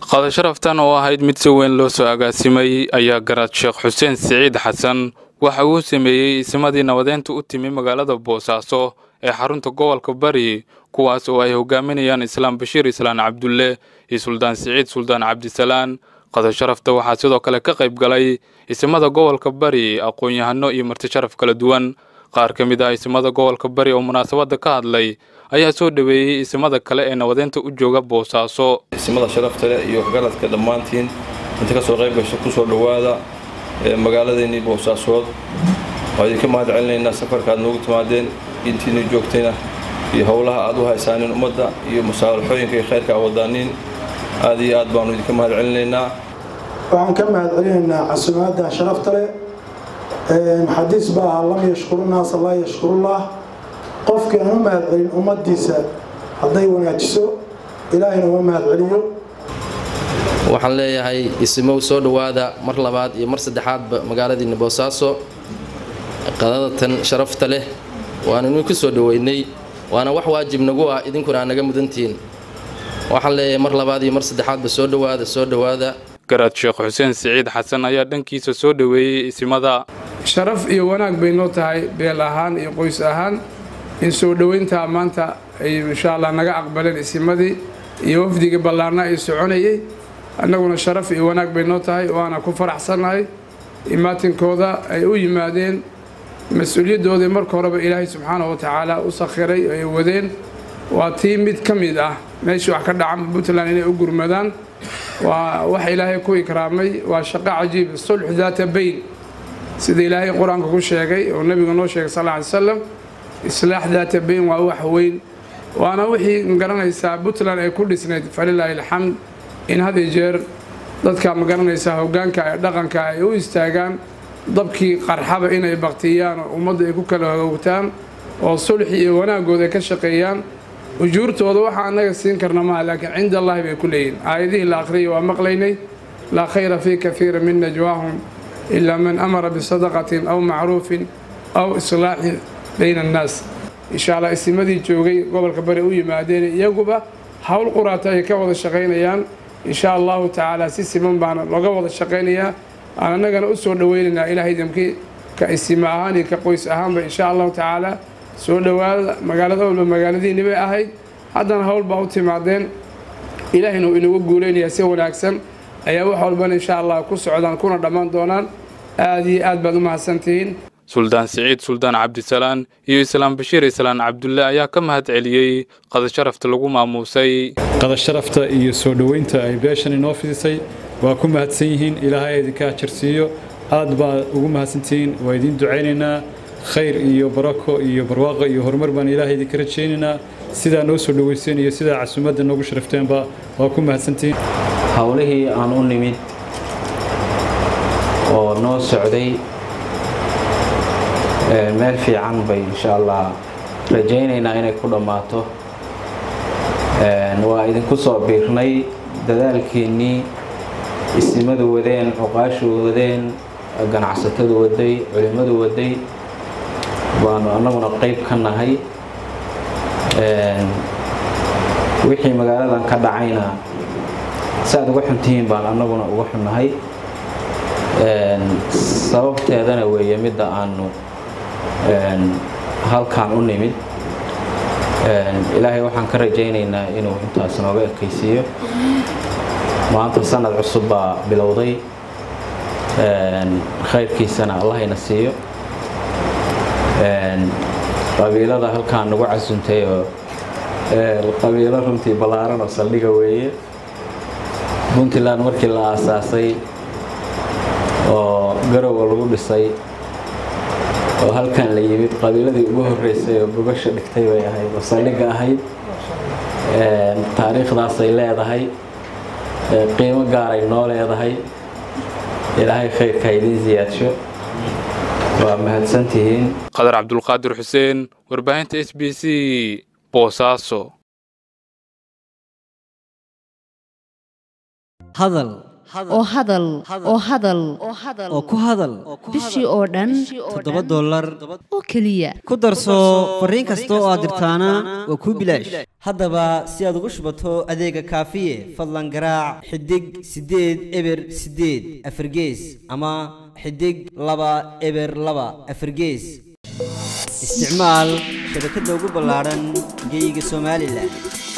qada sharaftan oo ahayd mid si weyn loo soo agaasimay ayaa garaad sheekh xuseen siciid xasan waxa uu sameeyey isimadii nabadeynta u timi magaalada boosaaso ee xarunta gobolka bari kuwaas oo ay hogaaminayaan islaam bashiir islaan cabdulle iyo suldaan siciid suldaan cabdisalaan qada sharafta waxaa sidoo kale ka qayb galay isimada gobolka bari aqoon-yahano iyo marti sharaf kala duwan qaar ka mid ah isimada gobolka bari oo munaasabadda ka hadlay ayaa soo dhoweeyey isimada kale ee nabadeynta u jooga boosaaso isimada sharafta leh iyo garadka dhammaantiin inta kasoo qayb gasho kusoo dhowaada magaaladeennii boosaasood waa idinka mahad celinaynaa safarka aad noogu timaadeen intiina joogtayna iyo howlaha aad u haysaanin ummadda iyo musaalaxooyinka iyo khayrka awadaaniin aad iyo aad baanu idinka mahad celinaynaa waxaan ka mahad celinaynaa casumaadda sharafta leh xadiis baa ahaa lam yashkuru naasa laa yashkurullah qofkii aan u mahad celin ummaddiisa hadday wanaajiso ilaahayna uma mahad celiyo waxaan leeyahay isimow soo dhowaada mar labaad iyo mar saddexaadba magaaladiinna boosaaso qadadatan sharafta leh waanu idinku soo dhoweynay waana wax waajib nagu ah idinkuna aa naga mudantihiin waxaan leeyahay mar labaad iyo mar saddexaadba soo dhowaada soo dhowaada garaad sheekh xuseen siciid xasan ayaa dhankiisa soo dhoweeyey isimada sharaf iyo wanaag bay noo tahay beel ahaan iyo qoys ahaan in soo dhoweyntaa maanta ay insha allah naga aqbaleen isimadii iyo wafdiga ballaarna ay soconayay annaguna sharaf iyo wanaag bay noo tahay waana ku faraxsannahay imaatinkooda ay u yimaadeen mas-uuliyaddoodii marka horeba ilaahay subxaanahu wa tacaala u sakhiray ay wadeen waa tii mid ka mid ah meeshii wax ka dhacan puntland inay u gurmadaan waa wax ilaahay ku ikraamay waa shaqo cajiib sulx daata bayn sida ilaahay qur-aanka ku sheegay oo nebiga noo sheegay sal ly slam islaax daata bayn waa wax weyn waana wixii magaranaysaa puntland ay ku dhisnayd falilaahi alxamd in had iyo jeer dadka magaranaysaa hoggaanka ee dhaqanka ay u istaagaan dabkii qarxaba inay baktiyaan oo ummadda ay ku kala hogowtaan oo sulxi iyo wanaagooda ay ka shaqeeyaan ujuurtooda waxaa annaga siin karna maaha laakiin cinda allahi bay ku leeyihin aayadihii la akhriyay waa maqlaynay laa khayra fii kafiira min najwaahum ilaa man amara bisadaqatin aw macruufin aw islaaxin bayna annaas insha allah isimadii joogay gobolka bari u yimaadeen iyaguba howl quraata ay ka wada shaqaynayaan insha allahu tacaala si siman baana looga wada shaqaynayaa aan annagana u soo dhoweynaynaa ilaahay damkii ka isima ahaan iyo ka qoys ahaanba insha allahu tacaala soo dhowaada magaalada walba magaaladiinni bay ahayd haddana howl baa u timaadeen ilaahayna uu inagu guulaynayaa si wanaagsan ayaa wax walbana insha allah ku socdaan kuna dhammaan doonaan aad iyo aad baad u mahadsantihiin suldaan siciid suldaan cabdisalaan iyo islaam bashiir islaan cabdulle ayaa ka mahad celiyey qada sharafta lagu maamuusay qada sharafta iyo soo dhoweynta ay beeshan inoo fidisay waa ku mahadsan yihiin ilaahay idinka ajarsiiyo aad baad ugu mahadsantihiin waa idiin ducaynaynaa khayr iyo barako iyo barwaaqo iyo horumar baan ilaahay idinka rajaynaynaa sidaa noo soo dhoweyseen iyo sidaa casuumadda noogu sharafteenba waa ku mahadsantihiin howlihii aan u nimid oo noo socday meel fiican bay insha allah rajaynaynaa inay ku dhammaato waa idinku soo biirnay dadaalkeennii isimadu wadeen cuqaashu wadeen ganacsatadu waday culimmadu waday baanu annaguna qayb ka nahay wixii magaaladan ka dhacayna si aad uga xuntihiin baan annaguna uga xunnahay sababteedana weeye midda aanu halkaan u nimid ilaahay waxaan ka rajaynaynaa inuu intaas nooga ekaysiiyo maanta sanad cusub baa bilowday khayrkiisana allahayna siiyo qabiilada halkaan nagu casuntay oo qabiilo runtii ballaaran oo saldhiga weeye puntland markii la aasaasay oo garowa lagu dhisay oo halkan la yimid qabiiladii ugu horreysay oo bogasha dhigtay bay ahayd oo saldhigga ahayd taariikhdaasay leedahay qiimo gaaray noo leedahay ilaahay khayrka idiin siyaadsho waa mahadsantihiin qadar cabdulqaadir xuseen warbaahinta s b c boosaaso hadal oo hadal oo hadal oo ku hadal bishii oo dhan toddoba dollar oo keliya ku darso fariin kasta oo aad dirtaana waa kuu bilaash haddaba si aad ugu shubato adeega kaafiye fadlan garaac xidig siddeed eber siddeed afargees ama xidig laba eber laba afargees isticmaal shabakadda ugu ballaadhan geyga somalilan